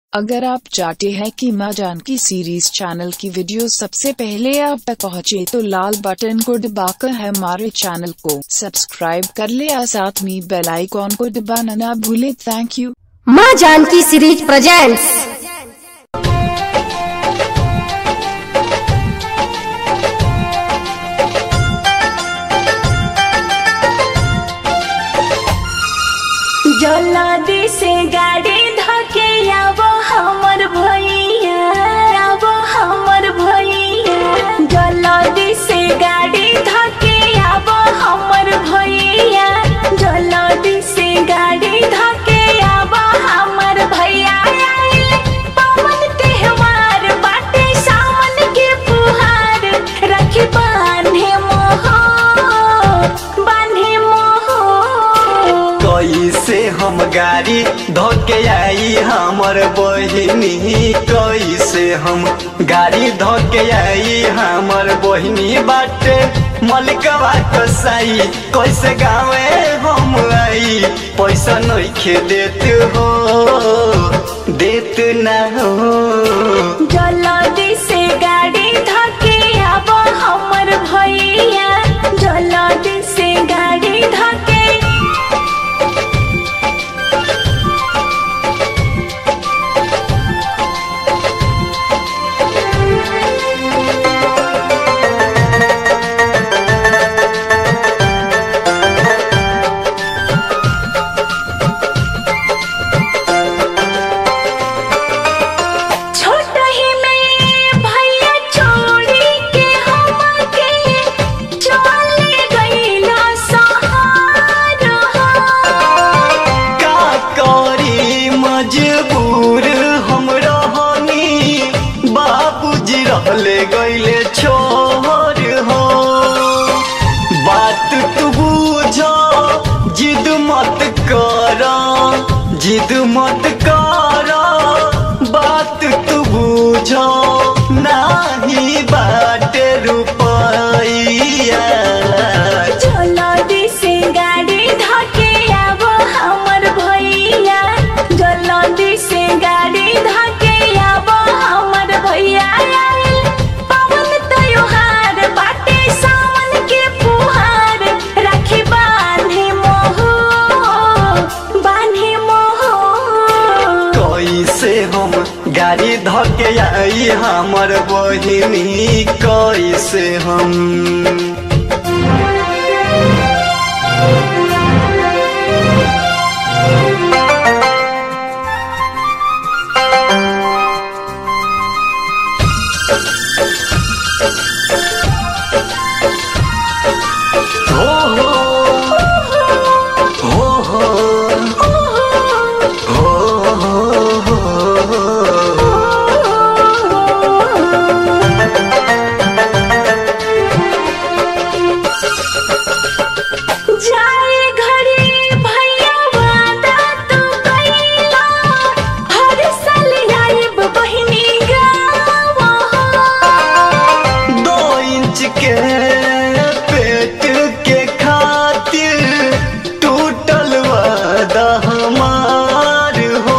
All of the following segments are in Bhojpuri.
अगर आप चाहते हैं कि माँ जानकी सीरीज चैनल की वीडियो सबसे पहले आप तक पहुँचे तो लाल बटन को दबाकर हमारे चैनल को सब्सक्राइब कर ले और साथ में बेल आइकॉन को दबाना ना भूले थैंक यू माँ जानकी सीरीज प्रेजेंट्स जल्दी से गाड़ी धके आबो हमर भैया आबो हमर भैया जल्दी से गाड़ी धके आबो हमर भैया जल्दी से गाड़ी धके आबो हमर भैया आइल पवन त्योहार बाटे सावन के फुहार रखी बांधे मोह बांधे मोह कैसे हम गाड़ी धोके आई हमर बहिनी कैसे हम गाड़ी धोके आई हमर बहिनी बाटे मलिकवा कसाई कैसे गावे हम आई पैसा नइखे देत हो देत ना हो जल्दी से गाड़ी धके आबो हमर भैया जल्दी से गाड़ी धके छोट ही में भैया छोड़ी के हमके चले गईला सहार का करी मजबूर हम रहनी बाबूजी रहले गईले छोर हो बात तू बुझ जिद मत कर जिद मत कर बात तू बुझ नाही बाटे रुपैया जल्दी से गाड़ी धके आबो हमर भैया जल्दी से गाड़ी धके आबो हमर भैया आइल पवन त्योहार बाटे सावन के फुहार राखी बांधे मोह बांधे मोह कैसे हम गाड़ी धके आई हमर बहिनी कैसे हम हो हो हो हो हो हो जाए घड़ी भैया वादा तू कइला हर साल आइब बहिनी गावा दो इंच के पेट के खातिर टूटल वादा हमार हो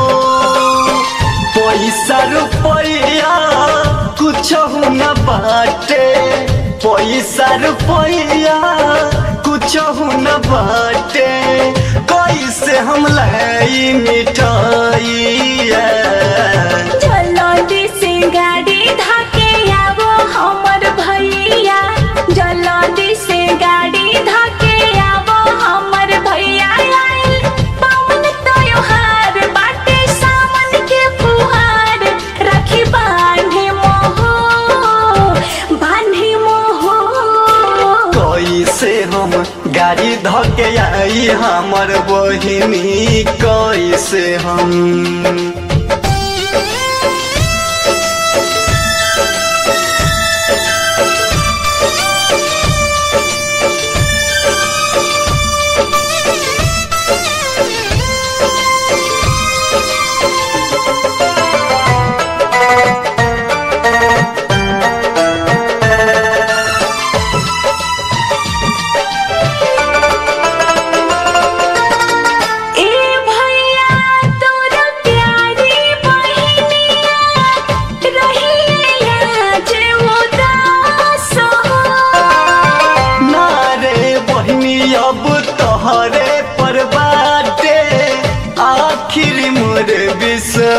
पैसा रुपया कुछ न बाटे पैसा रुपया कुछ न बाटे कैसे हम लाई मिठाइया जल्दी से गाड़ी धके आबो हमर भैया जल्दी से गाड़ी धके आबो हमर भैया आइल पवन त्योहार बाटे सावन के फुहार राखी बांधे मोह बांधे मोह कैसे हम गाड़ी धके आई हमर बहिनी कैसे हम ए भैया तोरा प्यार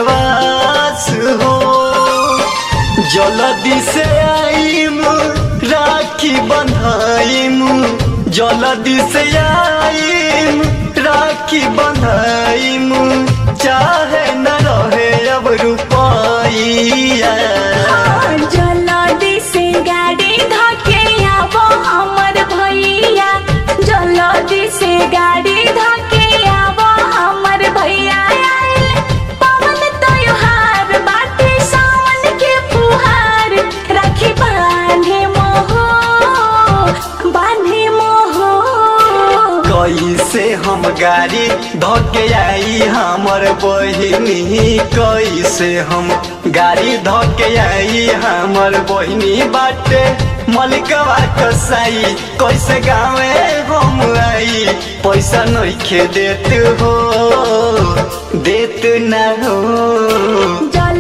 विश्वास हो जल्दी से आईम राखी बंधाइम जल्दी से आईम राखी बंधाइम चाहे न रहे अब रुपया जल्दी से गाड़ी धके आवो हमर भैया जल्दी से गाड़ी धके आवो हमर भैया आइल पवन त्योहार बाटे सावन के फुहार राखी बांधे मोहो बांधे मोहो कैसे हम गाड़ी धके आई हमर बहिनी कैसे हम गाड़ी धके आई हमर बहिनी बाटे मलिकवा कसाई कैसे गावे हम आई पैसा नइखे देत हो देत ना हो जल